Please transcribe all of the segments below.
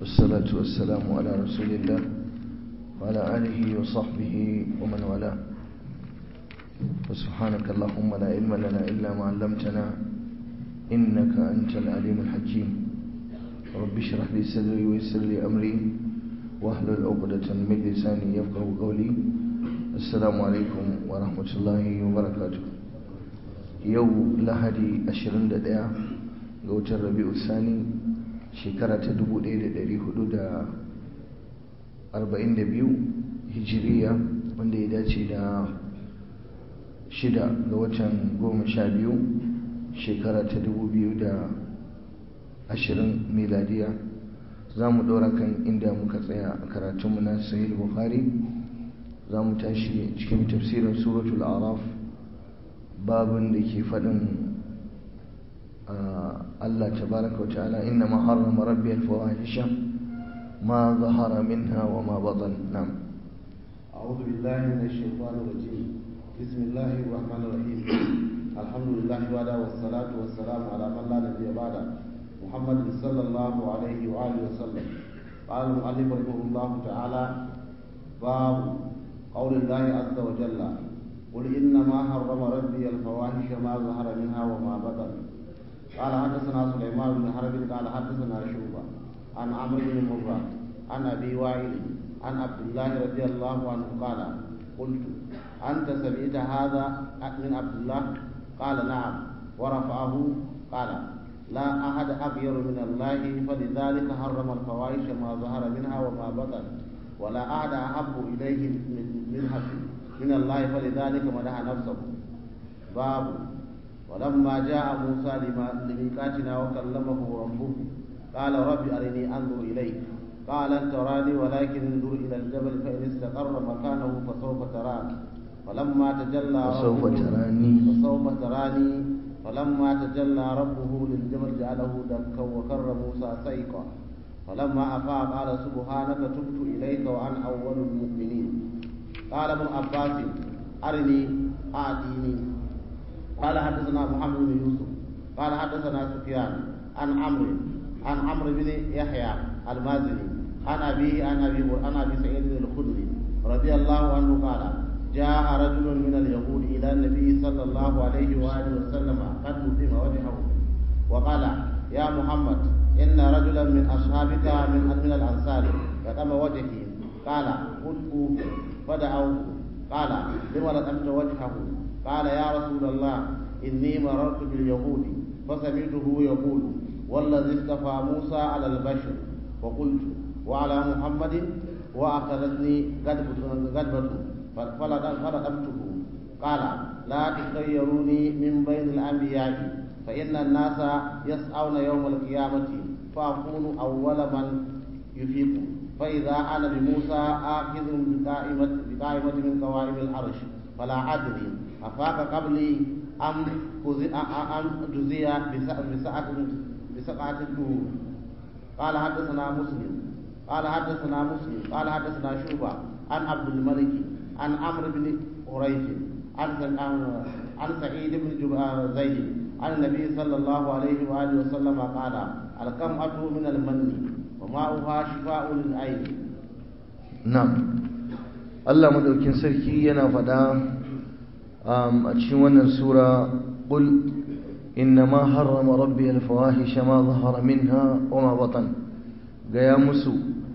والصلاة والسلام على رسول الله وعلى آله وصحبه ومن والاه وسبحانك اللهم لا علم لنا إلا ما علمتنا إنك أنت العليم الحكيم رب اشرح لي صدري ويسر لي أمري واحلل عقدة من لساني يفقه قولي السلام عليكم ورحمة الله وبركاته يو لهدي أشرن دقيقة ga watan rabi'u sani shekara ta 1442 hijiriya wanda ya dace da shida ga watan goma sha biyu shekara ta 2020 miladiya za mu ɗora kan inda muka tsaya a karatunmu na sahih bukhari za mu tashi cikin tafsirin suratul araf babin da ke faɗin الله تبارك وتعالى إنما حرم ربي الفواحش ما ظهر منها وما بطن نعم أعوذ بالله من الشيطان الرجيم بسم الله الرحمن الرحيم الحمد لله وعلى والصلاة والسلام على من لا نبي بعده محمد صلى الله عليه وآله وسلم قال المؤلف رحمه الله تعالى باب قول الله عز وجل قل إنما حرم ربي الفواحش ما ظهر منها وما بطن قال حدثنا سليمان بن حرب قال حدثنا شعبة عن عمرو بن مرة عن أبي وائل عن عبد الله رضي الله عنه قال قلت أنت سمعت هذا من عبد الله قال نعم ورفعه قال لا أحد أغير من الله فلذلك حرم الفواحش ما ظهر منها وما بطن ولا أحد أحب إليه منها من الله فلذلك مدح نفسه باب ولما جاء موسى لميقاتنا وكلمه ربه قال رب أرني أنظر إليك قال لن تراني ولكن انظر إلى الجبل فإن استقر مكانه فسوف تراني فلما تجلى فسوف ربه تراني فسوف تراني فلما تجلى ربه للجبل جعله دكا وكر موسى سيقا فلما أفاق قال سبحانك تبت إليك وأنا أول المؤمنين قال ابن عباس أرني أعطيني قال حدثنا محمد بن يوسف قال حدثنا سفيان عن عمرو عن عمرو بن يحيى المازني عن أبيه عن أبي عن أبي سعيد الخدري رضي الله عنه قال جاء رجل من اليهود إلى النبي صلى الله عليه وآله وسلم قد مسلم وجهه وقال يا محمد إن رجلا من أصحابك من من الأنصار قدم وجهي قال ادعوه فدعوه قال لم لطمت وجهه قال يا رسول الله إني مررت باليهود فسمعته يقول والذي اصطفى موسى على البشر فقلت وعلى محمد وأخذتني غدبة فلقمته قال لا تخيروني من بين الأنبياء فإن الناس يسعون يوم القيامة فأكون أول من يفيق فإذا أنا بموسى آخذ بقائمة, بقائمة من قوائم العرش فلا أدري أفاق قبلي أم أم جزي بسعة بسقعة الدهور قال حدثنا مسلم قال حدثنا مسلم قال حدثنا شوبة عن عبد الملك عن عمرو بن قريش عن عن سعيد بن زيد عن النبي صلى الله عليه وآله وسلم قال القمعة من المن وماؤها شفاء للعين نعم Allah madaukin sarki yana faɗa a cikin wannan sura qul innama harrama rabbi al-fawahisha ma zahara minha wa ma batan gaya musu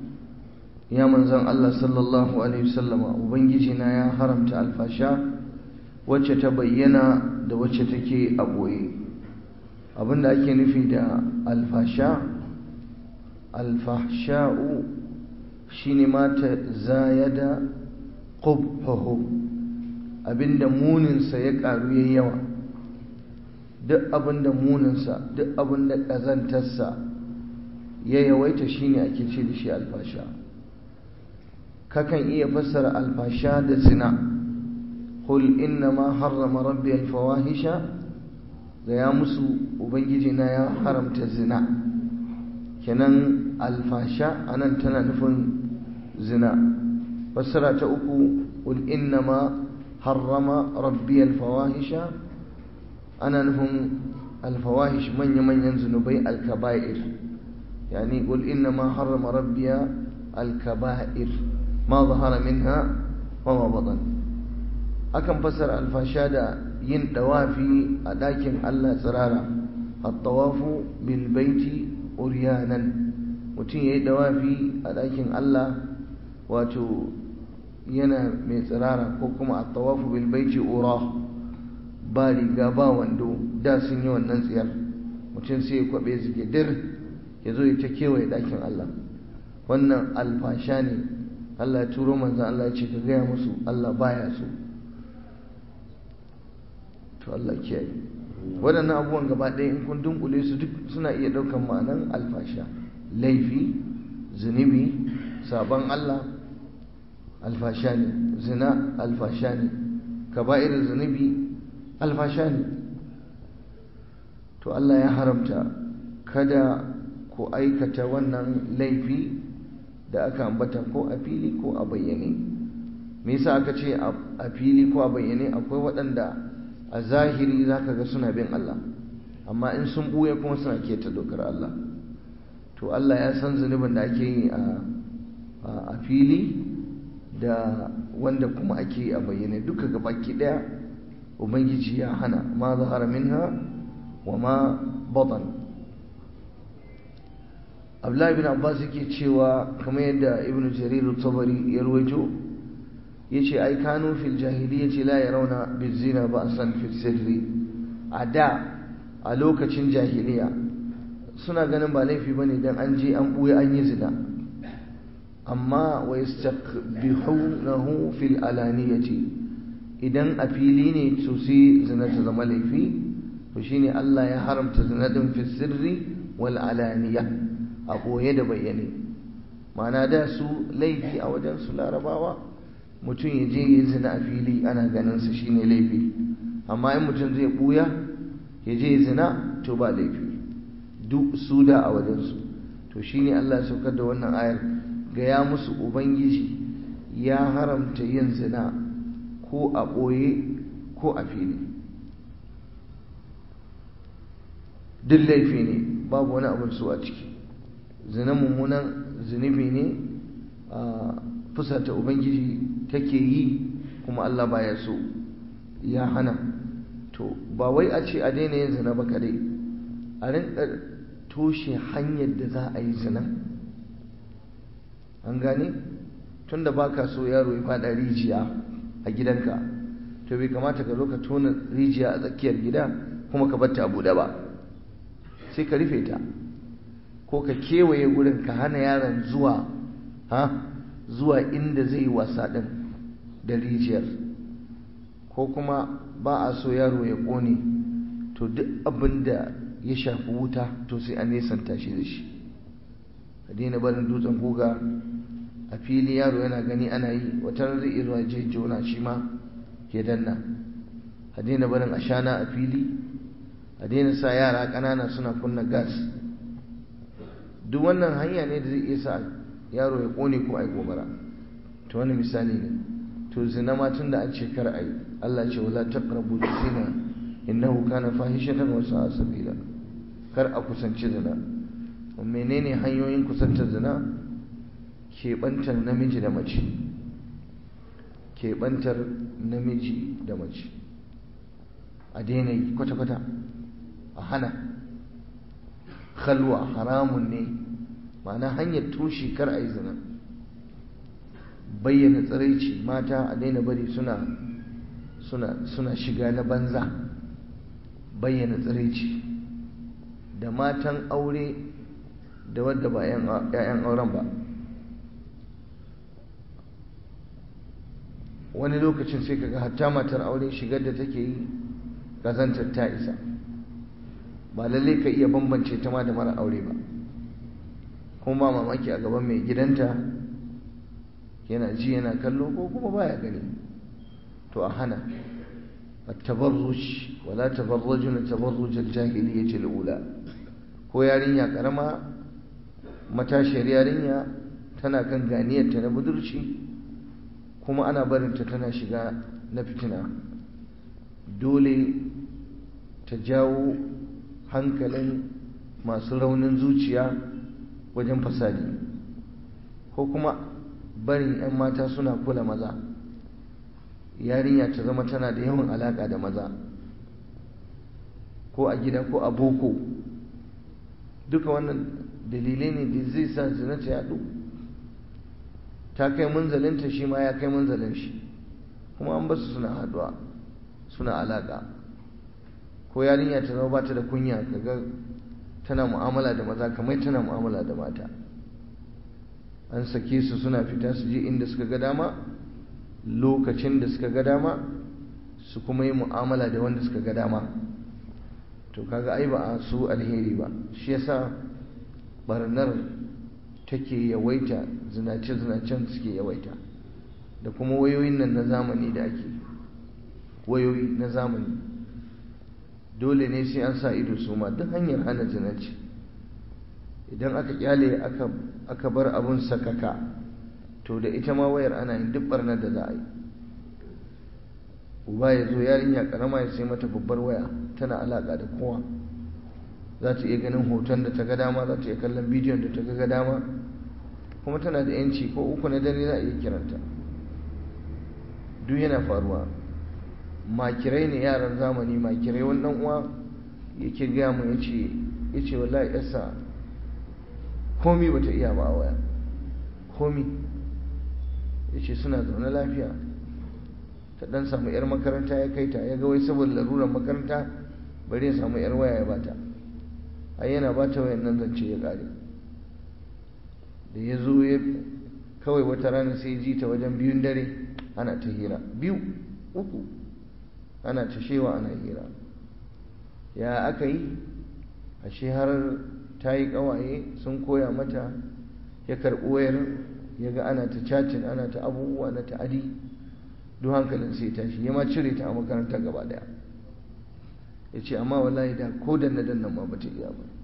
ya manzon Allah sallallahu alaihi wasallama ubangiji na ya haramta alfasha wacce ta bayyana da wacce take a boye abinda ake nufi da alfasha alfahsha'u shine ma ta zayada qubhuhu abinda muninsa ya karu yayi yawa duk abinda muninsa duk abinda kazantarsa ya yawaita shine ake ce da shi alfasha kakan iya fassara alfasha da zina qul innama harrama rabbi alfawahisha ga ya musu ubangiji na ya haramta zina kenan alfasha anan tana nufin zina fassara ta uku qul innama harrama rabbi alfawahisha ana nufin alfawahish manya-manyan zunubai alkaba'ir يعني قل إنما حرم ربي الكبائر ما ظهر منها وما بطن akan fasara alfasha da yin dawafi a ɗakin Allah tsirara at-tawafu bil baiti uryanan mutum yayi dawafi a ɗakin Allah wato yana mai tsirara ko kuma at-tawafu bil baiti ura ba riga ba wando da sun yi wannan tsiyar mutum sai ya kwabe zigidir ya zo ya ta kewaye ɗakin Allah wannan alfasha ne Allah ya turo manzan Allah ya ce ka gaya musu Allah baya so to Allah kiyaye waɗannan abubuwan gaba ɗaya in kun dunkule su duk suna iya ɗaukan ma'anan alfasha laifi zunubi sabon Allah alfasha ne zina alfasha ne kaba'ir zunubi alfasha ne to Allah ya haramta kada ku aikata wannan laifi da aka ambata ko a fili ko a bayyane me yasa aka ce a fili ko a bayyane akwai waɗanda a zahiri zaka ga suna bin Allah amma in sun buya kuma suna keta dokar Allah to Allah ya san zunubin da ake yi a fili da wanda kuma ake yi a bayyane duka gabaki daya ubangiji ya hana ma zahara minha wa ma batan abdullahi bin abbas yake cewa kamar yadda ibnu jarir tabari ya ruwaito yace ai kanu fil jahiliyyati la yarawna bizina ba'san fil sirri a da a lokacin jahiliya suna ganin ba laifi bane dan an je an buya an yi zina amma wa yastaqbihunahu fil alaniyati idan a fili ne to sai zina ta zama laifi to shine Allah ya haramta zina din fil sirri wal alaniya a ɓoye da bayyane ma'ana da su laifi a wajen su larabawa mutum ya je ya zina a fili ana ganin sa shine laifi amma in mutum zai ɓuya ya je ya zina to ba laifi duk su da a wajen su to shine Allah ya saukar da wannan ayar gaya musu ubangiji ya haramta yin zina ko a ɓoye ko a fili duk laifi ne babu wani abin su a ciki zina mummunan zunubi ne a fusata ubangiji take yi kuma Allah baya so ya hana to ba wai a ce a daina yin zina ba kadai a rinka toshe hanyar da za a yi zina an gane tunda baka so yaro ya fada rijiya a gidanka to bai kamata ka zo ka tona rijiya a tsakiyar gida kuma ka batta a buɗe ba sai ka rufe ta ko ka kewaye gurin ka hana yaron zuwa ha zuwa inda zai wasa din da rijiyar ko kuma ba a so yaro ya ƙone to duk abin da ya shafi wuta to sai a nesanta shi da shi a daina barin dutsen guga a fili yaro yana gani ana yi wata zai iya zuwa je jona shi ma ya danna a daina barin ashana a fili a daina sa yara ƙanana suna kunna gas duk wannan hanya ne da zai iya sa yaro ya ƙone ko a yi gobara to wani misali ne to zina ma tun da an ce kar a yi Allah ce wala taqrabu zina innahu kana fahishatan wa sa'a sabila kar a kusanci zina menene hanyoyin kusantar zina keɓantar namiji da mace keɓantar namiji da mace a daina yi kwata-kwata a hana khalwa haramun ne ma'ana hanyar tushe kar a yi zina bayyana tsiraici mata a daina bari suna suna suna shiga na banza bayyana tsiraici da matan aure da wadda ba 'ya'yan auren ba wani lokacin sai kaga hatta matar aure shigar da take yi kazantar ta isa ba lalle ka iya bambance ta ma da mara aure ba kuma ba mamaki a gaban mai gidanta yana ji yana kallo ko kuma baya gani to a hana التبرج ولا تبرجن تبرج الجاهلية الأولى ko yarinya karama matashiyar yarinya tana kan ganiyarta na budurci kuma ana barinta tana shiga na fitina dole ta jawo hankalin masu raunin zuciya wajen fasadi ko kuma barin 'yan mata suna kula maza yarinya ta zama tana da yawan alaka da maza ko a gida ko a boko duka wannan dalilai ne da zai sa zina ta yadu ta kai munzalinta shi ma ya kai munzalin shi kuma an basu suna haduwa suna alaka ko yarinya ta zama bata da kunya kaga tana mu'amala da maza kamar tana mu'amala da mata an sake su suna fita su je inda suka ga dama lokacin da suka ga dama su kuma yi mu'amala da wanda suka ga dama to kaga ai ba a su alheri ba shi yasa barnar take yawaita zinace-zinacen suke yawaita da kuma wayoyin nan na zamani da ake wayoyi na zamani dole ne sai an sa ido su ma duk hanyar hana zinaci idan aka kyale aka bar abun sakaka to da ita ma wayar ana yin duk barnar da za a yi uba ya zo yarinya karama ya sai mata babbar waya tana alaka da kowa za ta iya ganin hoton da ta ga dama za ta iya kallon bidiyon da ta ga dama kuma tana da yanci ko uku na dare za a iya kiranta duk yana faruwa makirai ne yaran zamani makirai wani dan uwa yake gaya mu ya ce ya ce wallahi yasa komi bata iya ba a waya komi ya ce suna zaune lafiya ta dan samu yar makaranta ya kai ta ya ga wai saboda larurar makaranta bari ya samu yar waya ya bata ai yana bata wayan nan zance ya kare da ya zo ya kawai wata rana sai ji ta wajen biyun dare ana ta hira biyu uku ana ta shewa ana hira ya aka yi ashe har ta yi kawaye sun koya mata ya karɓi wayar ya ga ana ta cacin ana ta abubuwa na ta'adi duk hankalin sai tashi ya ma cire ta a makaranta gaba daya ya ce amma wallahi da ko da na dannan ma bata iya ba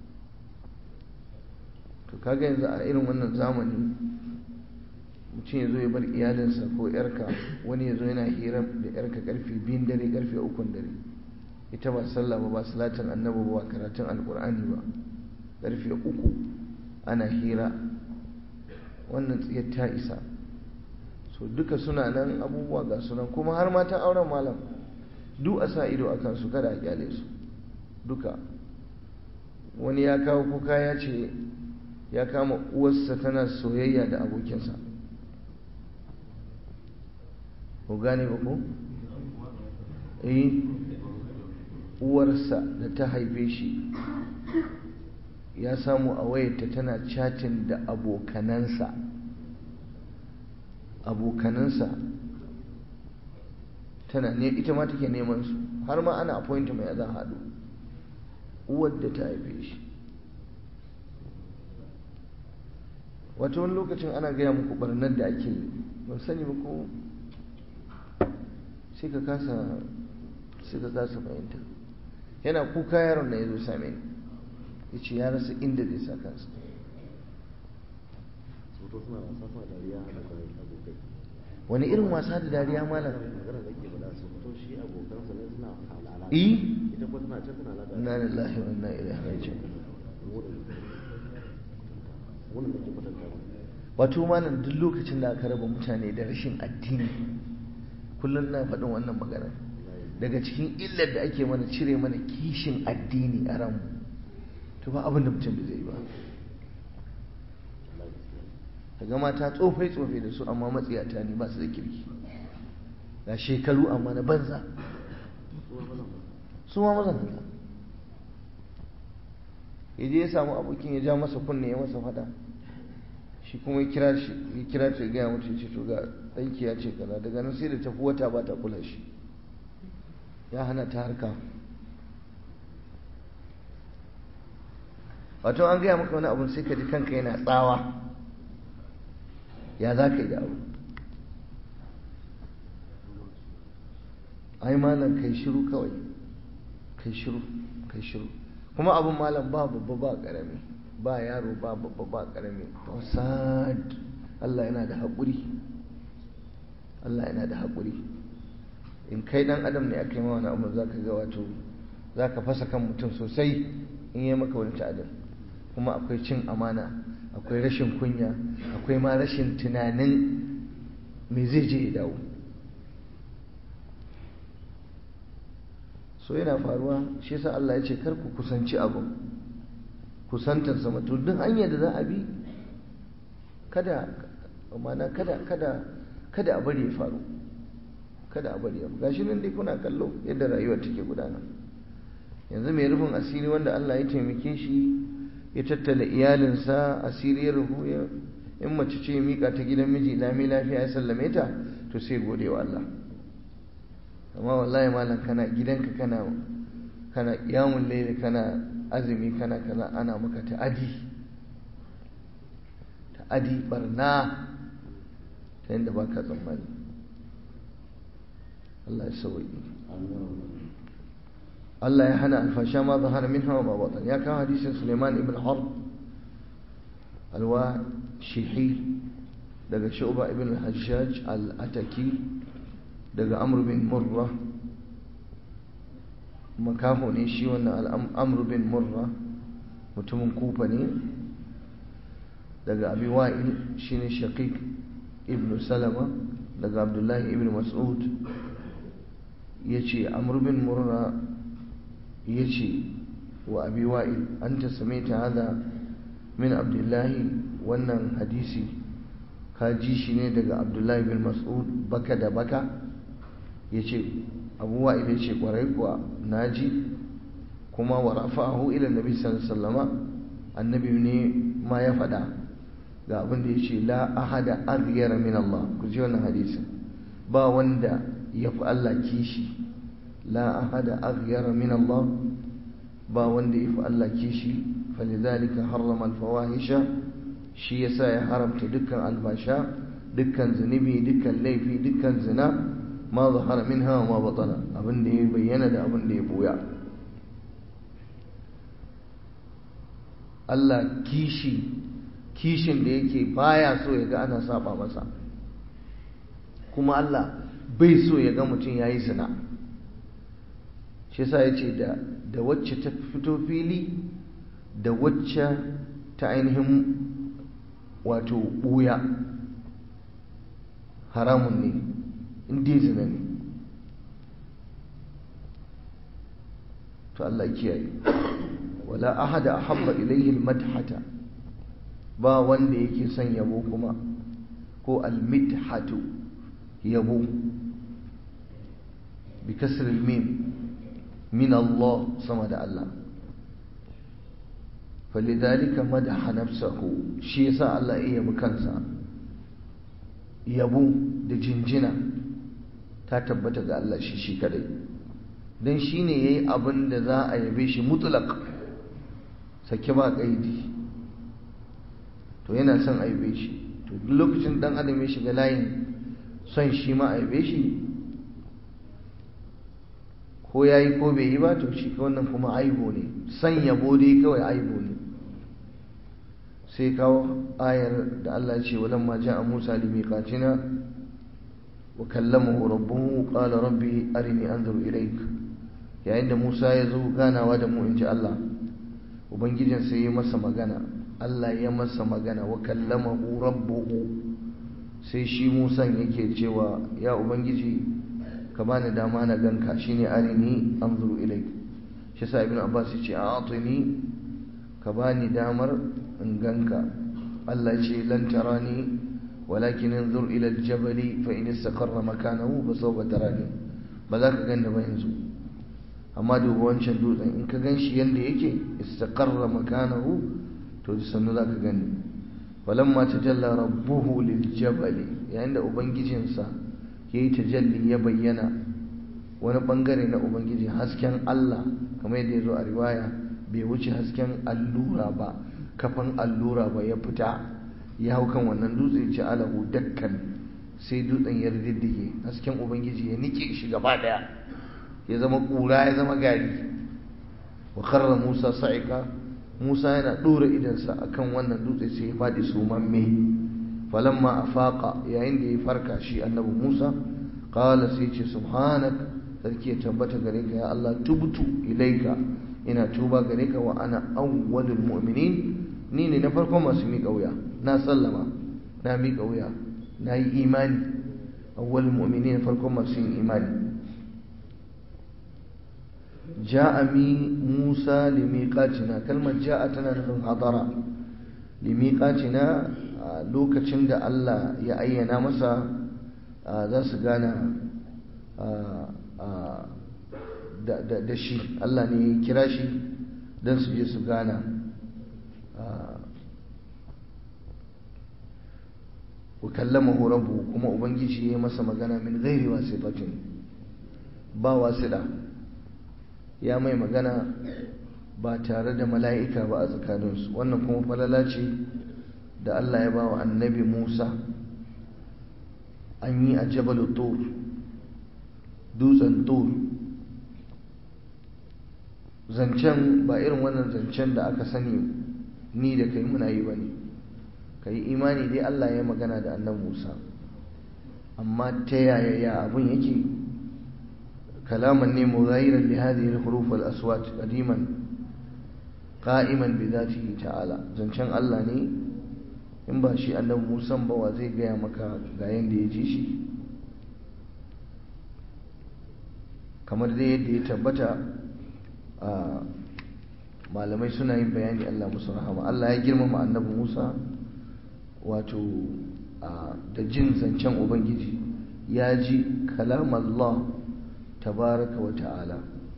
to kaga yanzu a irin wannan zamani mutum ya zo ya bar iyalinsa ko yarka wani ya zo yana hira da yarka karfe biyun dare karfe ukun dare ita ba sallah ba ba salatin annabi ba karatun alkur'ani ba karfe uku ana hira wannan tsiyar ta isa so duka suna nan abubuwa ga sunan kuma har matan auren malam duk a sa ido a kansu kada a kyale su duka wani ya kawo kuka ya ce ya kama uwarsa tana soyayya da abokinsa ku gane ba ku? eh uwarsa da ta haife shi ya samu a wayarta tana chatin da abokanansa abokanansa tana ne ita ma take neman su har ma ana appointment ya za a haɗu uwar da ta haife shi wata wani lokacin ana gaya muku barnar da ake yi ban sani ba ko sai ka kasa sai ka kasa fahimta yana kuka yaron na ya zo same ni ya ce ya rasa inda zai sa kansa wani irin wasa da dariya malam eh inna lillahi wa inna ilaihi raji'un wato malam duk lokacin da aka raba mutane da rashin addini kullum na faɗin wannan magana daga cikin illar da ake mana cire mana kishin addini a ranmu to ba abin da mutum da zai ba kaga mata tsofai tsofai da su amma matsiyata ne ba su da kirki ga shekaru amma na banza su ma mazan haka ya je ya samu abokin ya ja masa kunne ya masa fada shi kuma ya kira shi ya kira ta ya gaya mutu ce to ga ɗanki ya ce kaza daga nan sai da tafi wata ba ta kula shi ya hana ta harka wato an gaya maka wani abun sai ka ji kanka yana tsawa ya za ka yi da abu ai malam kai shiru kawai kai shiru kai shiru kuma abin malam ba babba ba karami ba yaro ba babba ba karami fasad Allah yana da haƙuri Allah yana da haƙuri in kai dan adam ne aka yi ma wani abu za ka ga wato za ka fasa kan mutum sosai in yi maka wani ta'adin kuma akwai cin amana akwai rashin kunya akwai ma rashin tunanin me zai je ya dawo so yana faruwa shi yasa Allah ya ce kar ku kusanci abu kusantar sama to duk hanyar da za a bi kada mana kada kada kada a bari ya faru kada a bari ya gashi nan dai kuna kallo yadda rayuwa take gudana yanzu mai rufin asiri wanda Allah ya taimake shi ya tattala iyalinsa asiri ya rufu in mace ce ya mika ta gidan miji lami lafiya ya sallame ta to sai gode wa Allah amma wallahi malam kana gidanka kana kana kiyamun laili kana azumi kana kaza ana maka ta'adi ta'adi barna ta yadda ba ka tsammani Allah ya sauyi Allah ya hana alfasha ma zahara min hawa ma batan ya kawo hadisin Suleiman ibn Harb alwa shihi daga Shu'ba ibn al-Hajjaj al-Ataki daga Amr bin Murra makaho ne shi wannan Amr bin Murra mutumin kufa ne daga Abi Wa'il shine Shaqiq ibn Salama daga Abdullahi ibn Mas'ud yace Amr bin Murra yace wa Abi Wa'il anta samaita hada min Abdullahi wannan hadisi ka ji shi ne daga Abdullahi bin Mas'ud baka da baka yace Abu Wa'il yace kwarai kuwa naji kuma wa rafa'ahu ila Nabi sallallahu alaihi wasallama annabi ne ma ya faɗa ga abin da yace la ahada aghyara min Allah ku ji wannan hadisin ba wanda ya fi Allah kishi la ahada aghyara min Allah ba wanda ya fi Allah kishi falidhalika harrama alfawahisha shi yasa ya haramta dukkan albasha dukkan zunubi dukkan laifi dukkan zina ma zahara minha wa ma batana abin da ya bayyana da abin da ya boya Allah kishi kishin da yake baya so ya ga ana saba masa kuma Allah bai so ya ga mutum ya yi zina shi sa ya ce da wacce ta fito fili da wacce ta ainihin wato ɓuya haramun ne inda zina ne to Allah kiyaye wala ahada ahabba ilayhi almadhata ba wanda yake son yabo kuma ko almidhatu yabo bi kasr almim min Allah sama da Allah falidhalika madaha nafsahu shi yasa Allah ya yabi kansa yabo da jinjina ta tabbata ga Allah shi shi kadai dan shine yayi abin da za a yabe shi mutlaq sake ba kaidi to yana son aibe shi to duk lokacin dan adam ya shiga layin son shi ma aibe shi ko yayi ko bai yi ba to shi wannan kuma aibo ne son yabo dai kawai aibo ne sai kawo ayar da Allah ya ce walamma ja'a Musa limiqatina wa kallamahu rabbuhu qala rabbi arini anzur ilayk yayin da Musa ya zo ganawa da mu inji Allah ubangijin sai ya masa magana Allah ya masa magana wa kallamahu rabbuhu sai shi Musan yake cewa ya ubangiji ka bani dama na ganka shine arini anzuru ilayk shi sa ibnu abbas yace a'tini ka bani damar in ganka Allah ce lan tarani walakin anzur ila aljabali fa in istaqarra makanahu fa sawfa tarani ba za ka ganda ba yanzu amma duba wancan dutsen in ka ganshi yanda yake istaqarra makanahu to sannu za ka gani falamma tajalla rabbuhu liljabali yayin da ubangijinsa yayi tajalli ya bayyana wani bangare na ubangiji hasken Allah kamar yadda ya zo a riwaya bai wuce hasken allura ba kafan allura ba ya fita ya hau kan wannan dutse ce alahu dakkan sai dutsen ya riddige hasken ubangiji ya nike shi gaba daya ya zama kura ya zama gari wa karra musa sa'ika musa yana dora idansa akan wannan dutse sai ya fadi sumamme falamma afaqa yayin da ya farka shi annabi musa qala sai ce subhanak sarki ya tabbata gare ka ya Allah tubtu ilaika ina tuba gare ka wa ana awwalul mu'minin ni ne na farkon masu miƙa wuya na sallama na miƙa wuya na yi imani awwal mu'mini na farkon masu yin imani ja'a mi musa limiqatina kalmar ja'a tana nufin hadara limiqatina lokacin da Allah ya ayyana masa za su gana da shi Allah ne ya kira shi don su je su gana wa kallamahu rabbu kuma ubangiji ya yi masa magana min ghairi wasifatin ba wasida ya mai magana ba tare da mala'ika ba a tsakaninsu wannan kuma falala ce da Allah ya ba wa annabi Musa an yi a jabalu tur dutsen tur zancen ba irin wannan zancen da aka sani ni da kai muna yi ba ne ka yi imani dai Allah ya magana da annabi Musa amma ta yaya ya abun yake kalaman ne mughayiran li hadhihi al-huruf al-aswat qadiman qa'iman bi dhatihi ta'ala zancen Allah ne in ba shi annabi Musa ba wa zai gaya maka ga yanda ya ji shi kamar dai yadda ya tabbata a malamai suna yin bayani Allah musu rahama Allah ya girmama annabi Musa wato da jin zancen Ubangiji ya ji kalam Allah tabaraka wa ta'ala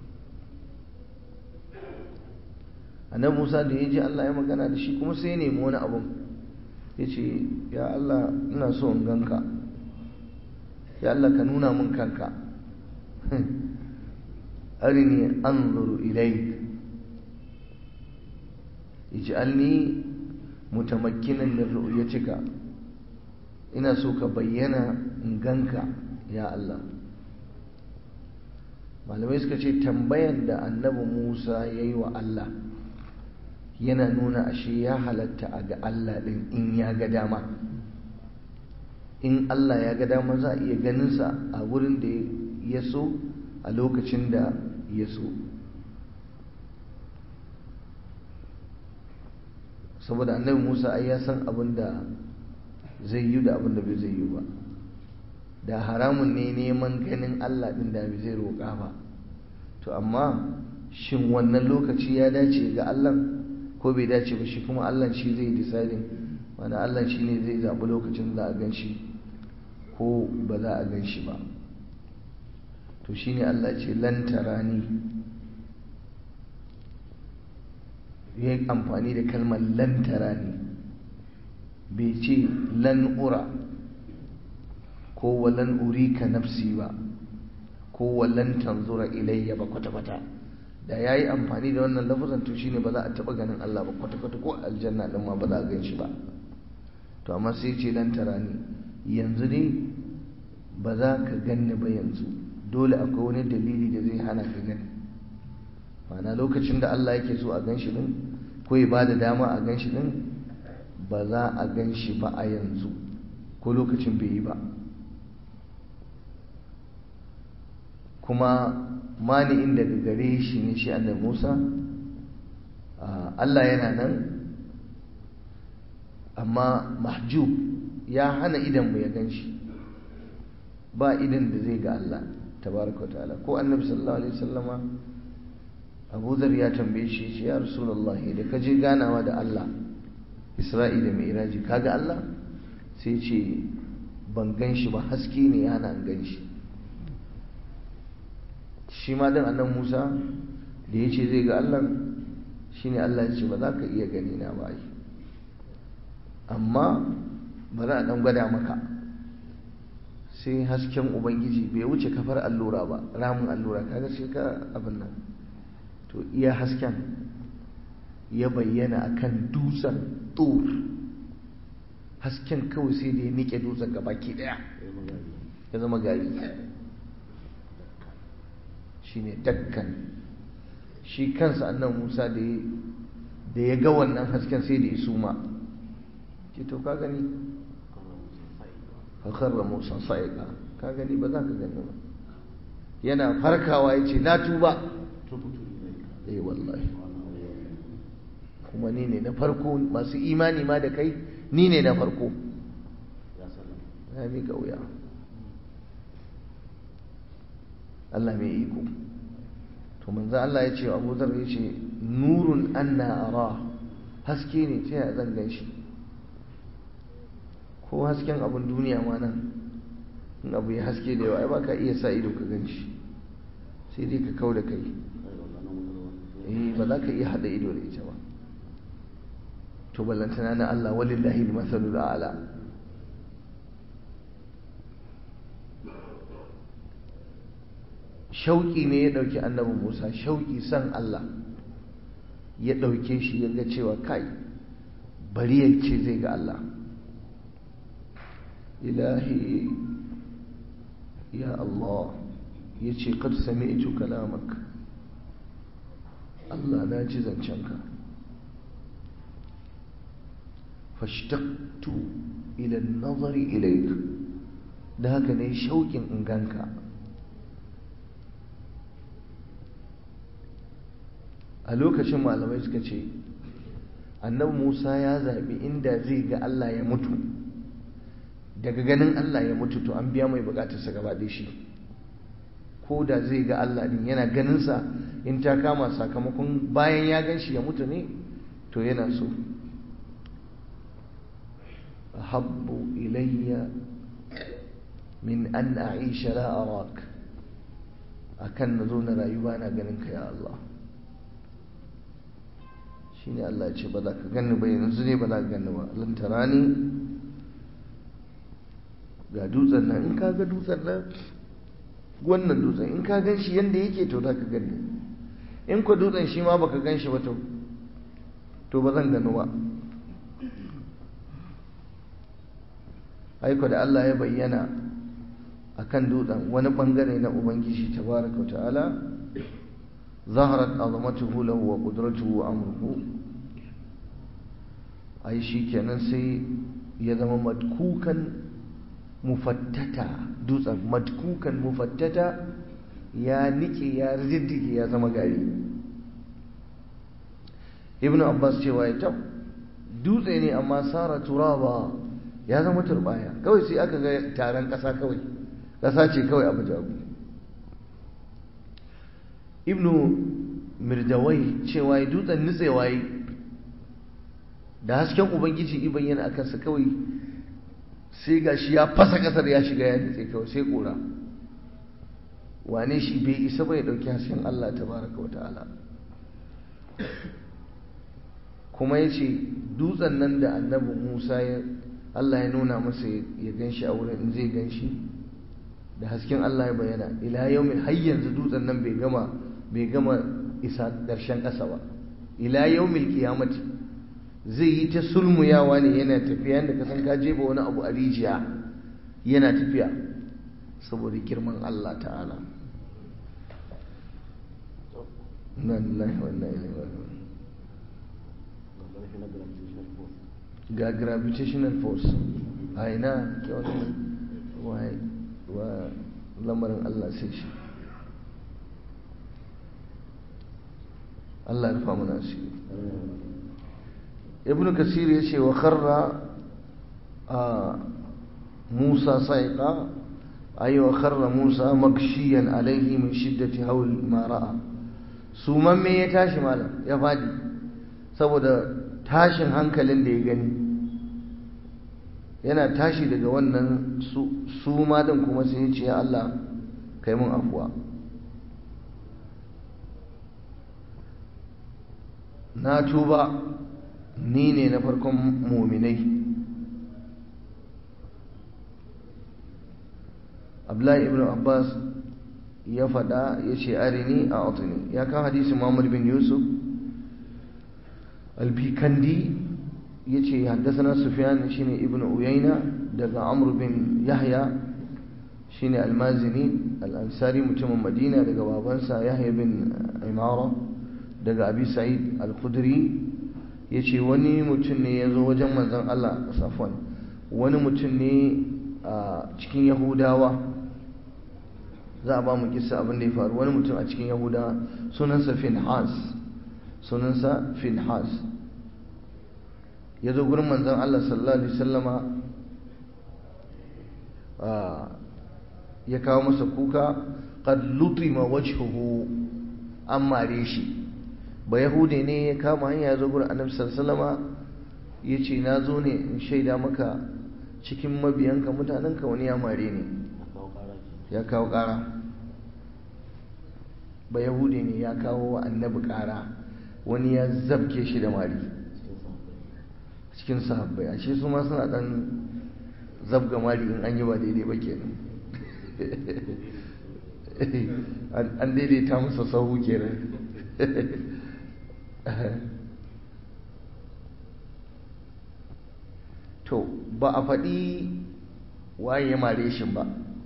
annabi Musa da ya ji Allah ya magana da shi kuma sai ya nemi wani abun ya ce ya Allah ina so in ganka ya Allah ka nuna min kanka arini anzuru ilaik ij'alni mutamakkinan min ru'yatika ina so ka bayyana in ganka ya Allah malamai suka ce tambayan da annabi Musa ya yi wa Allah yana nuna ashe ya halatta a ga Allah ɗin in ya ga dama in Allah ya ga dama za a iya ganinsa a wurin da ya so a lokacin da ya so saboda annabi musa ai ya san abin da zai yi da abin da bai zai yi ba da haramun ne neman ganin allah ɗin da bai zai roƙa ba to amma shin wannan lokaci ya dace ga allah ko bai dace ba shi kuma allah shi zai deciding wani allah shi ne zai zaɓi lokacin da a gan shi ko ba za a gan shi ba to shi ne allah ce lantarani ya yi amfani da kalmar lantarani bai ce lan'ura ko walan urika nafsi ba ko walan tanzura ilayya ba kwata-kwata da ya yi amfani da wannan lafazan to shine ba za a taɓa ganin Allah ba kwata-kwata ko aljanna ɗin ma ba za a gan shi ba to amma sai ce lantarani yanzu ne ba za ka ganni ba yanzu dole akwai wani dalili da zai hana ka gani ma'ana lokacin da Allah yake so a gan shi din ko ya bada dama a gan shi din ba za a gan shi ba a yanzu ko lokacin bai yi ba kuma mani'in daga gare shi ne shi annabi Musa Allah yana nan amma mahjub ya hana idan mu ya gan shi ba idan da zai ga Allah tabaraka ta'ala ko annabi sallallahu alaihi wasallama Abu Dhar ya tambaye shi shi ya Rasulullahi da ka je ganawa da Allah Isra'i da Mi'raji kaga Allah sai ce ban gan shi ba haske ne yana an gan shi shi ma din annabi Musa da ya ce zai ga Allah shine Allah ya ce ba za ka iya gani na ba amma bari a dan gwada maka sai hasken ubangiji bai wuce kafar allura ba ramin allura kaga sai ka abin nan to iya hasken ya bayyana akan dutsen tur hasken kawai sai da ya nike dutsen gabaki daya ya zama gari shine dakkan shi kansa annan musa da ya ga wannan hasken sai da ya suma ce to ka gani fakharra musa sa'iqa ka gani ba za ka gani ba yana farkawa ya ce na tuba eh wallahi kuma ni ne na farko masu imani ma da kai ni ne na farko ya miƙa wuya Allah mai iko to manzo Allah ya ce wa Abu Dharr ya ce nurun anna ara haske ne ta ya zan gan shi ko hasken abin duniya ma nan in abu ya haske da yawa ai baka iya sa ido ka gan shi sai dai ka kau da kai eh ba za ka iya hada ido da ita ba to ballantana na Allah walillahi masalul a'la shauƙi ne ya ɗauki annabi Musa shauƙi san Allah ya ɗauke shi ya ga cewa kai bari ya ce zai ga Allah ilahi ya Allah ya ce kad sami'tu kalamak Allah na ji zancenka fashtaqtu ila an-nazari ilayk da haka ne shauƙin in ganka a lokacin malamai suka ce annabi Musa ya zaɓi inda zai ga Allah ya mutu daga ganin Allah ya mutu to an biya mai bukatarsa gaba da shi ko da zai ga Allah din yana ganinsa in ta kama sakamakon bayan ya gan shi ya mutu ne to yana so habbu ilayya min an a'isha la arak akan na zo na rayu ba na ganin ka ya Allah shine Allah ya ce ba za ka ganni ba yanzu ne ba za ka ganni ba lantarani ga dutsen nan in ka ga dutsen nan wannan dutsen in ka gan shi yadda yake to za ka gani in ku dutsen shi ma baka gan shi ba to to ba zan gano ba aiko da Allah ya bayyana a kan dutsen wani bangare na ubangiji tabaraka ta'ala zaharat azamatuhu lahu wa qudratuhu wa amruhu ai shi kenan sai ya zama madkukan mufattata dutsen madkukan mufattata ya nike ya riddige ya zama gari ibnu abbas cewa ya tab dutse ne amma sara turaba ya zama turbaya kawai sai aka ga taron ƙasa kawai ƙasa ce kawai abu jagu ibnu mirdawai cewa ya dutsen nutsewa yi da hasken ubangiji iban yana akansa kawai sai ga shi ya fasa kasar ya shiga ya nutse kawai sai kura wane shi bai isa bai dauki hasken Allah tabaraka wa ta'ala kuma ya ce dutsen nan da annabi Musa ya Allah ya nuna masa ya gan shi a wurin in zai gan shi da hasken Allah ya bayyana ila yau mai har yanzu dutsen nan bai gama bai gama isa ƙarshen ƙasa ba ila yau mil kiyamati zai yi ta sulmuyawa ne yana tafiya yadda ka san ka jefa wani abu a rijiya yana tafiya saboda girman Allah ta'ala na lillahi wa inna ilaihi raji'un ga gravitational force a ina ke wani wa lamarin Allah sai shi Allah ya rufa mana asiri ibn kasir ya ce wa kharra musa saiqa ay wa kharra musa makshiyan alaihi min shiddati hawl ma ra'a suman me ya tashi malam ya fadi saboda tashin hankalin da ya gani yana tashi daga wannan suma din kuma sai ya ce ya Allah kai mun afuwa na tuba ni ne na farkon muminai abdullahi ibn abbas ya faɗa ya ce arini a otuni ya kan hadisi muhammad bin yusuf albikandi ya ce haddasa sufyan shine ibn uyaina daga amr bin yahya shine almazini al'ansari mutumin madina daga babansa yahya bin imara daga abi sa'id al-khudri ya ce wani mutum ne ya zo wajen manzan Allah safon wani mutum ne a cikin yahudawa za a ba mu kisa abin da ya faru wani mutum a cikin yahudawa sunansa finhas sunansa finhas ya zo gurin manzon Allah sallallahu alaihi wasallama ya kawo masa kuka qad lutima wajhuhu an mare shi ba yahude ne ya kama hanya ya zo gurin annabi sallallahu alaihi wasallama yace na zo ne in shaida maka cikin mabiyanka mutanenka wani ya mare ne ya kawo ƙara ba yahude ne ya kawo wa annabi ƙara wani ya zabke shi da mari cikin sahabbai ashe su ma suna ɗan zabga mari in an yi ba daidai ba kenan an daidaita masa sahu kenan to ba a faɗi waye ya mare shi ba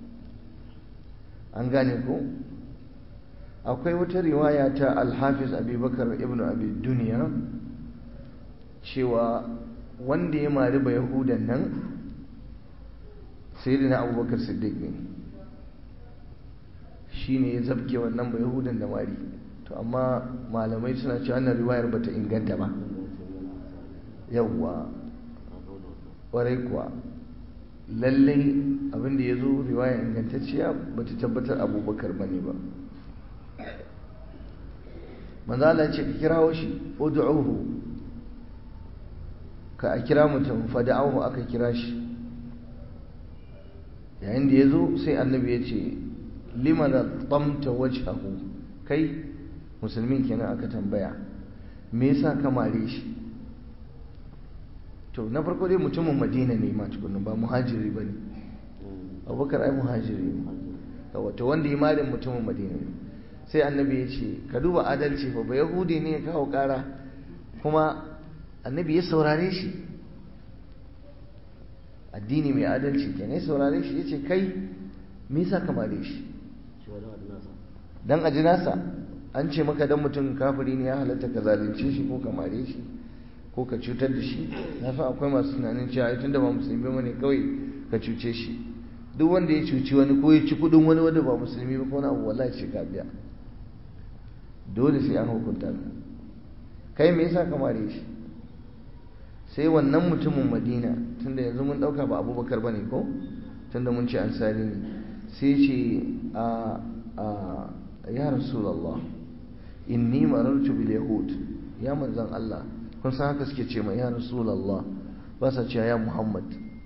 an gane ko akwai wata riwaya ta alhafiz abubakar ibn abi duniya cewa wanda ya mari ba yahudan nan sai na abubakar siddiq ne shi ne ya zabke wannan ba yahudan da mari to amma malamai suna cewa wannan riwayar bata inganta ba yawwa kwarai kuwa lallai abinda ya zo riwaya ingantacciya ba ta tabbatar abubakar ba ne ba manzala ce ka kirawo shi udu'uhu ka a kira mutum fada'ahu aka kira shi yayin da ya zo sai annabi ya ce lima da tsamta wajhahu kai musulmin kenan aka tambaya me yasa ka mare shi to na farko dai mutumin madina ne ma tukunan ba muhajiri ba ne abubakar ai muhajiri ne wato wanda ya malin mutumin madina ne sai annabi ya ce ka duba adalci fa ba yahudi ne ya kawo kara kuma annabi ya saurare shi addini mai adalci ke ne saurare shi ya ce kai me yasa ka mare shi dan aji nasa an ce maka dan mutum kafiri ne ya halatta ka zalunce shi ko ka mare shi ko ka cutar da shi na san akwai masu tunanin cewa tun da ba musulmi ba ne kawai ka cuce shi duk wanda ya cuci wani ko ya ci kudin wani wanda ba musulmi ba ko na abu wallahi ce ka biya dole sai an hukunta ka kai me yasa ka mare shi sai wannan mutumin madina tunda yanzu mun dauka ba abubakar bane ko tunda mun ce ansari ne sai ce a a ya rasulullah inni marartu bil yahud ya manzon Allah kun san haka suke ce mai ya rasulallah ba sa ce ya muhammad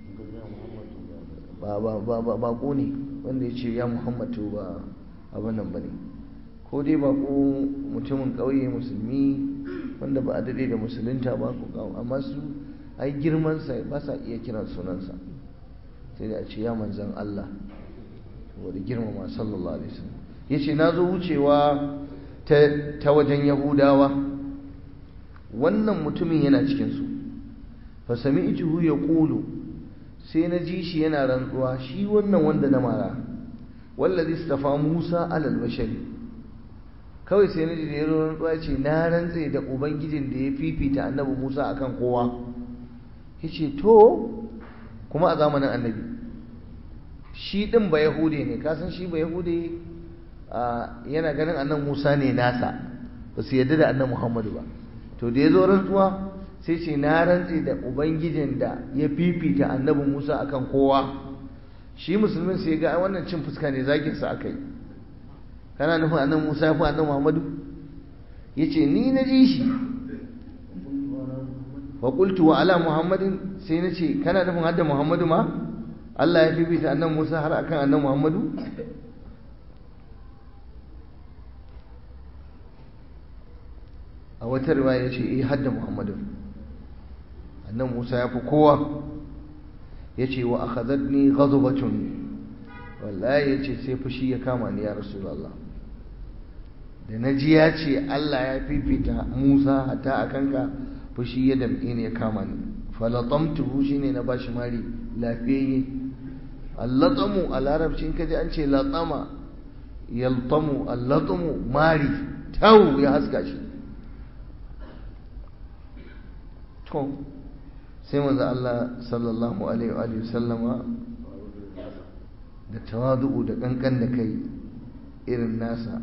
ba ba ba ba bako ne wanda ya ce ya muhammad to ba abin nan bane ko dai bako mutumin ƙauye musulmi wanda ba a daɗe da musulunta ba ko amma su ai girmansa ba sa iya kiran sunansa sai da a ce ya manzan Allah wadda girmama sallallahu alaihi wasallam ya ce na zo wucewa ta wajen yahudawa wannan mutumin yana cikinsu fa sami ijihu ya ƙulu sai na ji shi yana rantsuwa shi wannan wanda na mara wallazi stafa musa alal bashari kawai sai na ji da yaro rantsuwa ce na rantse da ubangijin da ya fifita annabi musa akan kowa ya ce to kuma a zamanin annabi shi ɗin ba yahude ne kasan shi ba yahude yana ganin annan musa ne nasa ba su yadda da annan muhammadu ba to da ya zo rantsuwa sai ce na rantse da ubangijin da ya fifita annabin musa akan kowa shi musulmin sai ga wannan cin fuska ne zaginsa aka yi kana nufin annan musa ya fi annan muhammadu ya ce ni na ji shi wa qultu wa ala muhammadin sai na ce kana nufin hadda muhammadu ma Allah ya fifita annan musa har akan annan muhammadu a wata riwaya ya ce eh hadda muhammadu annan musa ya fi kowa ya ce wa akhadhatni ghadbatun wallahi ya ce sai fushi ya kama ni ya rasulullah da na ji ya ce Allah ya fifita Musa hatta a kanka fushi ya damƙe ne ya kama ni falatamtuhu shine na bashi mari lafiyayye allatamu a larabci in kaji an ce latama yaltamu allatamu mari tau ya haska shi to sai manzo Allah sallallahu alaihi wa sallama da tawadu'u da kankan da kai irin nasa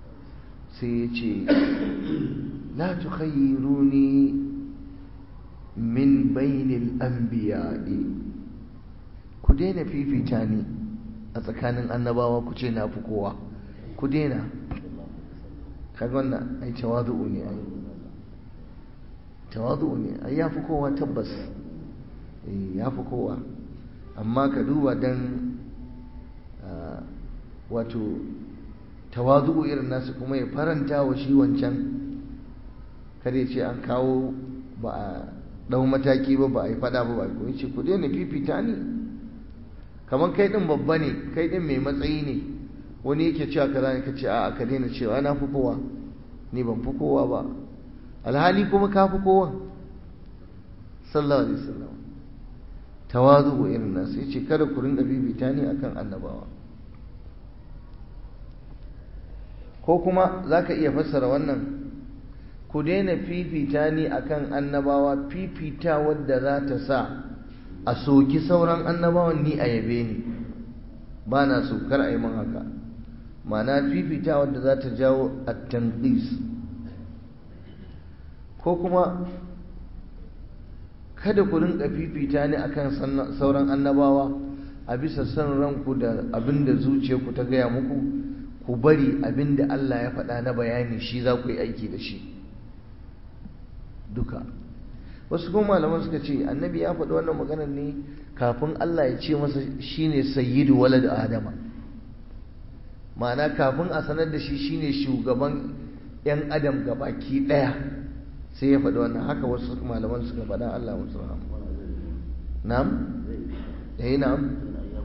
sai ya ce la tukhayyiruni min bainil anbiya'i ku daina fifita ni a tsakanin annabawa ku ce na fi kowa ku daina kaga wannan ai tawazu'u ne ai tawazu'u ne ai ya fi kowa tabbas eh ya fi kowa amma ka duba dan wato tawazu'u irin nasu kuma ya faranta wa shi wancan kada ya ce an kawo ba a ɗau mataki ba ba a yi fada ba ba ko ya ce ku daina fifita ni kamar kai ɗin babba ne kai ɗin mai matsayi ne wani yake cewa kaza ne ka ce a ka daina cewa na fi kowa ni ban fi kowa ba alhali kuma ka fi kowa sallallahu alaihi wasallam tawazu irin nasu yace kada ku rinka fifita ni akan annabawa ko kuma zaka iya fassara wannan ku daina fifita ni akan annabawa fifita wadda za ta sa a soki sauran annabawan ni a yabe ni ba na so kar a yi min haka ma'ana fifita wadda za ta jawo at-tanqis ko kuma kada ku rinka fifita ni akan sauran annabawa a bisa son ranku da abinda zuciyarku ta gaya muku ku bari abinda Allah ya faɗa na bayani shi za ku yi aiki da shi duka wasu kuma malaman suka ce annabi ya faɗi wannan maganar ne kafin Allah ya ce masa shine sayyidu walad adama ma'ana kafin a sanar da shi shine shugaban yan adam gabaki ɗaya sai ya faɗi wannan haka wasu malaman suka faɗa Allah musu rahama na'am eh na'am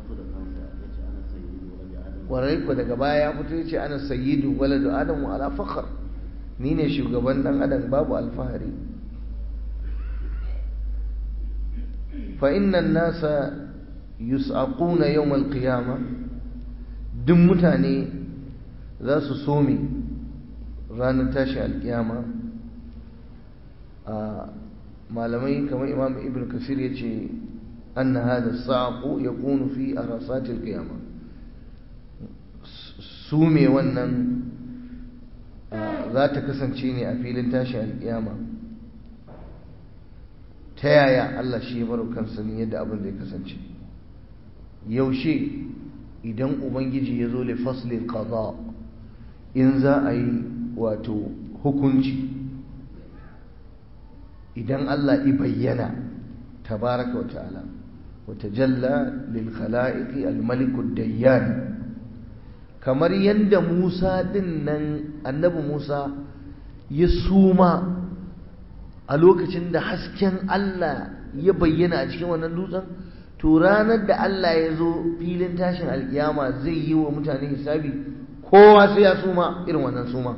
warai ko daga baya ya fito yace ana sayyidu waladu adam wa ala fakhr ni ne shugaban dan adam babu alfahari fa inna an-nasa yus'aquna yawm al-qiyamah duk mutane za su some ranar tashi alkiyama malamai kamar imam ibn kasir ya ce an na hada sa'aƙo ya kunu fi a rasatil kiyama su me wannan za ta kasance ne a filin tashi alkiyama ta yaya Allah shi ya baro kansa ne yadda abin zai kasance yaushe idan ubangiji ya zo li faslil qada in za a yi wato hukunci idan Allah i bayyana tabaraka wa ta'ala wa tajalla lil khala'iqi al malik dayyan kamar yadda Musa din nan annabi Musa ya suma a lokacin da hasken Allah ya bayyana a cikin wannan dutsen to ranar da Allah ya zo filin tashin alkiyama zai yi wa mutane hisabi kowa sai ya suma irin wannan suma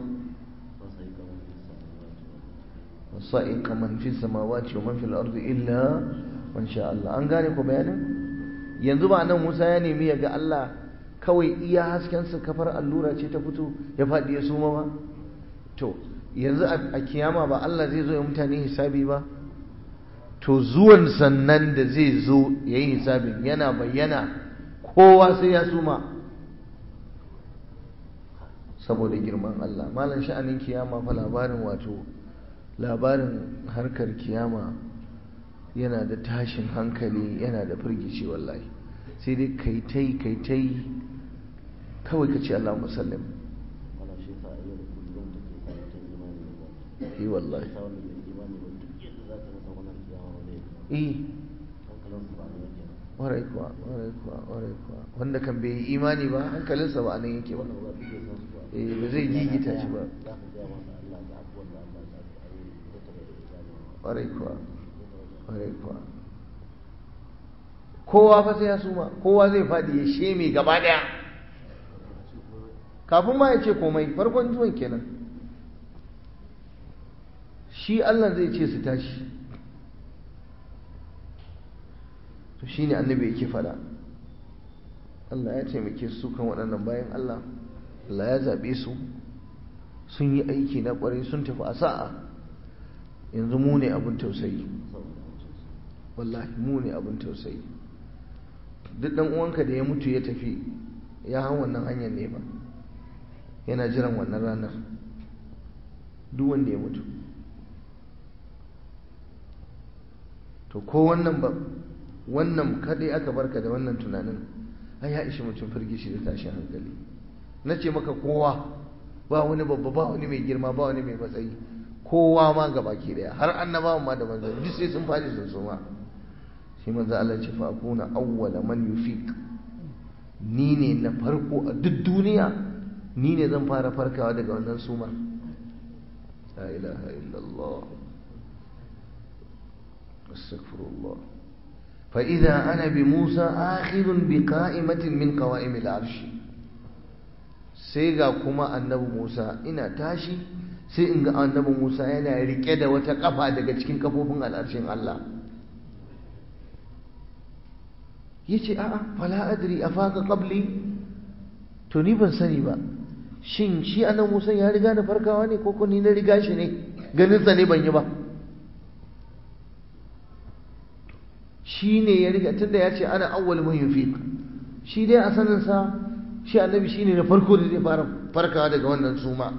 sa'iq man fi samawati wa man fil ardi illa man sha Allah an gane ko bayanin yanzu ba nan Musa ya nemi ya ga Allah kawai iya hasken sa kafar allura ce ta fito ya fadi ya suma ba to yanzu a kiyama ba Allah zai zo ya mutane hisabi ba to zuwan sannan da zai zo ya yi hisabin yana bayyana kowa sai ya suma saboda girman Allah malam sha'anin kiyama fa labarin wato labarin harkar kiyama yana da tashin hankali yana da firgici wallahi sai dai kai tai kai tai kawai ka ce Allah musallim yi wallahi eh warai kuwa warai kuwa warai kuwa wanda kan bai yi imani ba hankalinsa ba anan yake ba eh ba zai gigita shi ba warai kuwa warai kuwa kowa fa sai ya suma kowa zai faɗi ya sheme gaba ɗaya kafin ma ya ce komai farkon zuwan kenan shi Allah zai ce su tashi to shine annabi yake fada Allah ya taimake su kan waɗannan bayan Allah Allah ya zaɓe su sun yi aiki na ƙwarai sun tafi a sa'a yanzu mu ne abin tausayi wallahi mu ne abin tausayi duk ɗan uwanka da ya mutu ya tafi ya hau wannan hanyar ne ba yana jiran wannan ranar duk wanda ya mutu to ko wannan ba wannan kadai aka barka da wannan tunanin ai ya ishi mutum firgishi da tashin hankali na ce maka kowa ba wani babba ba wani mai girma ba wani mai matsayi kowa ma ga baki daya har annabawan ma da manzon duk sai sun faɗi sun suma shi manzo Allah ce fa akuna awwala man yufiq ni ne na farko a duk duniya ni ne zan fara farkawa daga wannan sumar la ilaha illallah astaghfirullah fa idza ana bi Musa akhirun bi qa'imatin min qawa'im al-arsh sai ga kuma annabi Musa ina tashi sai in ga annabi Musa yana rike da wata kafa daga cikin kafofin al'arshin Allah yace a'a fala adri afaka qabli to ni ban sani ba shin shi annabi Musa ya riga na farkawa ne ko ni na riga shi ne ganin sa ne ban yi ba shi ne ya riga tunda ya ce ana awwal man yufiq shi dai a sanin sa shi annabi shine na farko da zai fara farkawa daga wannan suma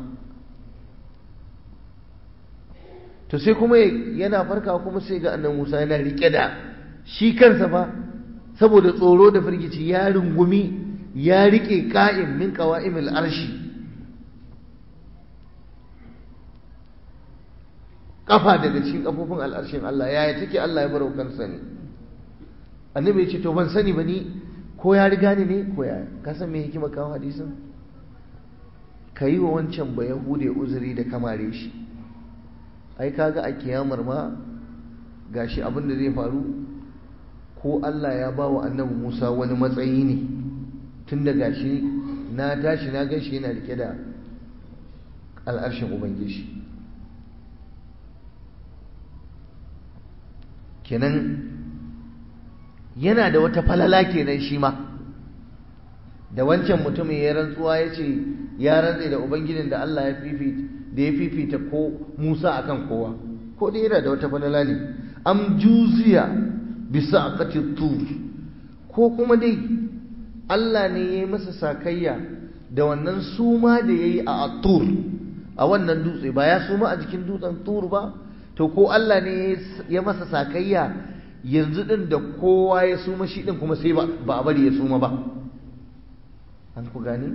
to sai kuma yana farkawa kuma sai ga annabi Musa yana rike da shi kansa fa saboda tsoro da firgici ya rungumi ya rike ka'im min qawa'imil arshi kafa daga cikin kafofin al'arshin Allah yaya take Allah ya barau kansa ne annabi ya ce to ban sani ba ni ko ya riga ni ne ko ya ka san me hikima kawo hadisin ka yi wa wancan ba yahude uzuri da kamare shi ai kaga a kiyamar ma gashi abin da zai faru ko Allah ya ba wa annabi Musa wani matsayi ne tun da gashi na tashi na gan shi yana rike da al'arshin ubangiji kenan yana da wata falala kenan shi ma da wancan mutumin ya rantsuwa ya ce ya rantse da ubangijin da Allah ya fifita da ya fifita ko Musa akan kowa ko dai yana da wata falala ne am juziya bisa aqati tur ko kuma dai Allah ne ya yi masa sakayya da wannan suma da ya yi a tur a wannan dutse ba ya suma a jikin dutsen tur ba to ko Allah ne ya masa sakayya yanzu din da kowa ya suma shi din kuma sai ba a bari ya suma ba an ku gani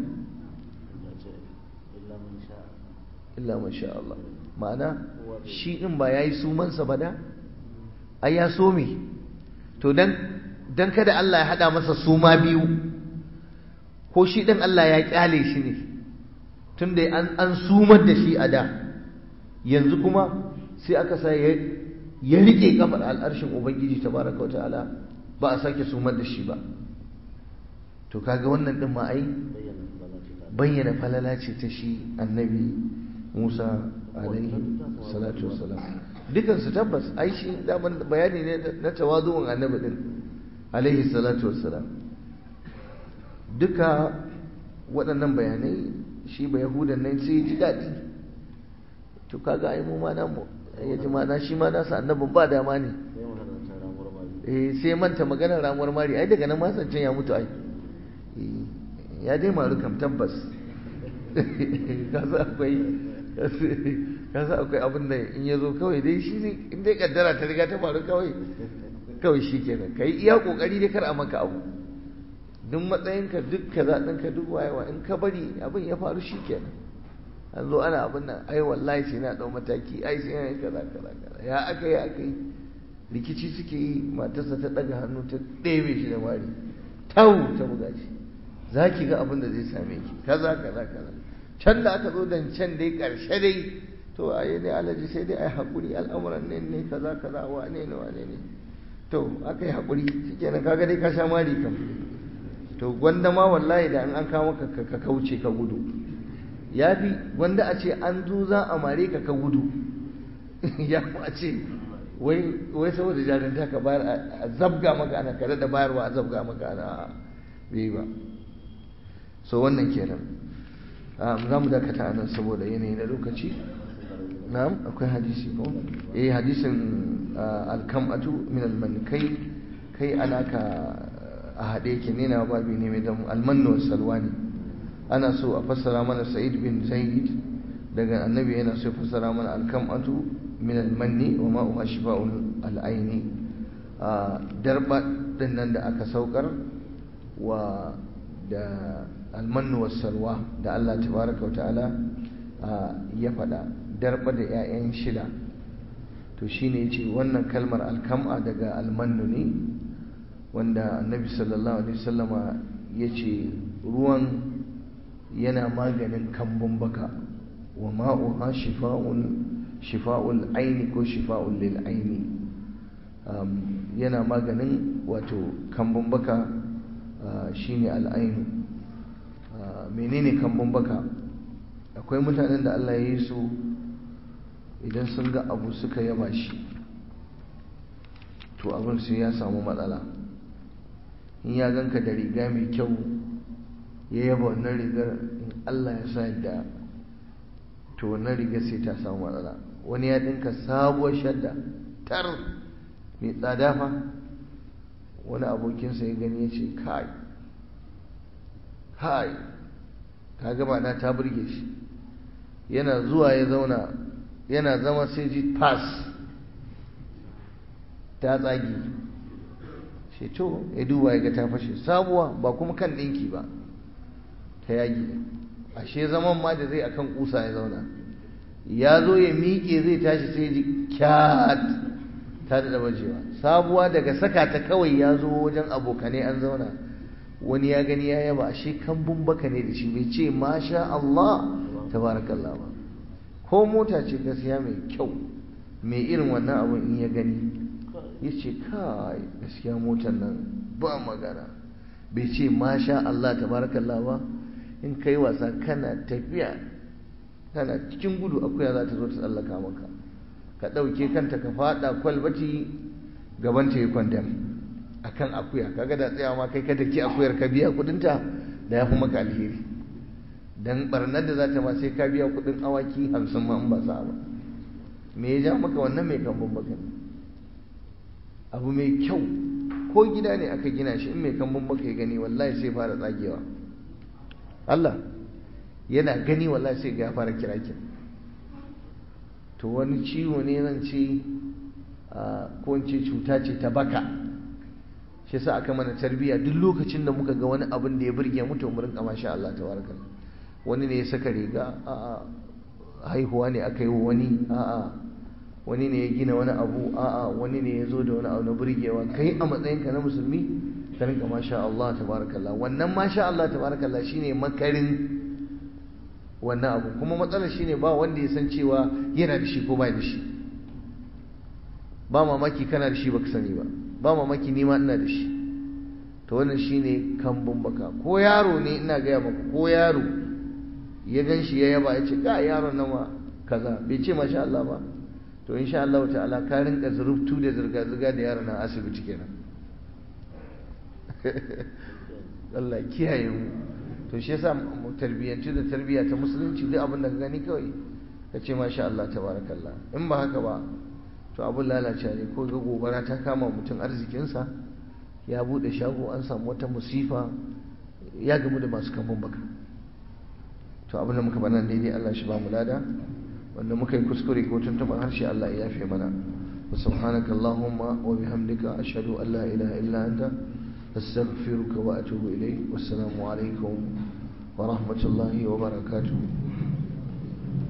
illa man sha Allah ma'ana shi din ba yayi sumansa ba da ai ya so me to dan dan kada Allah ya hada masa suma biyu ko shi din Allah ya kyale shi ne tunda an an sumar da shi a da yanzu kuma sai aka sa ya ya rike kafar al'arshin ubangiji tabaraka wa ta'ala ba a sake sumar da shi ba to kaga wannan din ma ai bayyana falala ce ta shi annabi Musa alaihi salatu wassalam dukan su tabbas ai shi daman bayani ne na tawazu'un annabi din alaihi salatu wassalam duka waɗannan bayanai shi ba yahudan nan sai ji daɗi to kaga ai mu ma namu ya ji mana shi ma nasa annabin ba dama ne eh sai manta maganar ramuwar mari ai daga nan ma san ya mutu ai ya dai maru kam tabbas kasa akwai kasa akwai abin da in ya zo kawai dai shi ne in dai kaddara ta riga ta faru kawai kawai shi kenan ka yi iya kokari dai kar a maka abu duk matsayinka duk kaza ɗinka duk wayewa in ka bari abin ya faru shi kenan an zo ana abin nan ai wallahi sai na ɗau mataki ai sai na yi kaza kaza kaza ya aka yi aka yi rikici suke yi matarsa ta ɗaga hannu ta ɗebe shi da mari tau ta buga shi za ki ga abin da zai same ki kaza kaza kaza can da aka zo dan can dai ƙarshe dai to a yi ne alaji sai dai a yi haƙuri al'amuran ne ne kaza kaza wane ne wane ne to aka yi haƙuri shi kenan kaga dai ka sha mari kam to gwanda ma wallahi da an kawo ka ka kauce ka gudu ya fi wanda a ce an zo za a mare ka ka gudu ya a ce wai saboda jarinta ka bayar a zabga maka ana kare da bayarwa a zabga maka ana bai ba so wannan kenan za mu dakata nan saboda yanayi na lokaci na'am akwai hadisi ko eh hadisin alkam'atu min alman kai kai alaka a haɗe yake ne na babi ne mai damu almannu salwa ne ana so a fassara mana sa'id bin zaid daga annabi yana so ya fassara mana alkam'atu min almanni wa ma'uha shifa'un al'aini darba din nan da aka saukar wa da almannu wassalwa da Allah tabaraka ta'ala ya faɗa darba da 'ya'yan shida to shine yace wannan kalmar alkam'a daga almannu ne wanda annabi sallallahu alaihi wasallama yace ruwan yana maganin kambun baka wa ma'uha shifa'un shifa'ul aini ko shifa'ul lil aini yana maganin wato kambun baka shine al'ainu menene kambun baka akwai mutanen da Allah ya yi su idan sun ga abu suka yaba shi to abin sai ya samu matsala in ya ganka da riga mai kyau ya yaba wannan rigar in Allah ya sa yadda to wannan rigar sai ta samu matsala wani ya dinka sabuwar shadda tar mai tsada fa wani abokinsa ya gani ya ce kai kai ka gaba na ta burge shi yana zuwa ya zauna yana zama sai ji pass ta tsagi shi to ya duba ya ga ta fashe sabuwa ba kuma kan ɗinki ba ta yagi ashe zaman ma da zai akan kusa ya zauna ya zo ya miƙe zai tashi sai ji kyat ta da bajewa sabuwa daga saka ta kawai ya zo wajen abokanai an zauna wani ya gani ya yaba ashe kambun baka ne da shi bai ce masha Allah tabarakallah ba ko mota ce gaskiya mai kyau mai irin wannan abun in ya gani ya ce kai gaskiya motar nan ba magana bai ce masha Allah tabarakallah ba in kai wasa kana tafiya kana cikin gudu akuya za ta zo ta tsallaka maka ka ɗauke kanta ka faɗa kwalbati gaban ta yi kwandam a kan akuya kaga da tsayawa ma kai ka daki akuyar ka biya kudinta da ya fi maka alheri dan barnar da za ta ma sai ka biya kudin awaki hamsin ma in ba sa ba me ya ja maka wannan mai kambun baka abu mai kyau ko gida ne aka gina shi in mai kambun baka ya gani wallahi sai fara tsagewa Allah yana gani wallahi sai ga fara kira kira to wani ciwo ne zan ce ko in ce cuta ce ta baka shi yasa aka mana tarbiyya duk lokacin da muka ga wani abin da ya burge mu to mu rinka masha Allah tabaraka wani ne ya saka riga a'a haihuwa ne aka yi wa wani a'a wani ne ya gina wani abu a'a wani ne ya zo da wani abu na burgewa kai a matsayinka na musulmi ka rinka masha Allah tabarakallah wannan masha Allah tabarakallah shine makarin wannan abu kuma matsalar shine ba wanda ya san cewa yana da shi ko ba da shi ba mamaki kana da shi baka sani ba ba mamaki ni ma ina da shi to wannan shine kambun baka ko yaro ne ina gaya maka ko yaro ya gan shi ya yaba ya ce ga yaron nan ma kaza bai ce masha Allah ba to insha Allah ta'ala ka rinka zurubtu da zirga zirga da yaron nan asibiti kenan Allah kiyaye mu to shi yasa mu tarbiyyanci da tarbiyya ta musulunci duk abin da ka gani kawai ka ce masha Allah tabarakallah in ba haka ba to abin lalace ne ko ga gobara ta kama mutum arzikinsa ya bude shago an samu wata musifa ya gamu da masu kambun baka to abin da muka bana daidai Allah shi ba mu lada wanda muka yi kuskure ko tuntuɓar harshe Allah ya yafe mana wa subhanaka allahumma wa bihamdika ashhadu an la ilaha illa anta astaghfiruka wa atubu ilayk wassalamu alaikum wa rahmatullahi wa barakatuh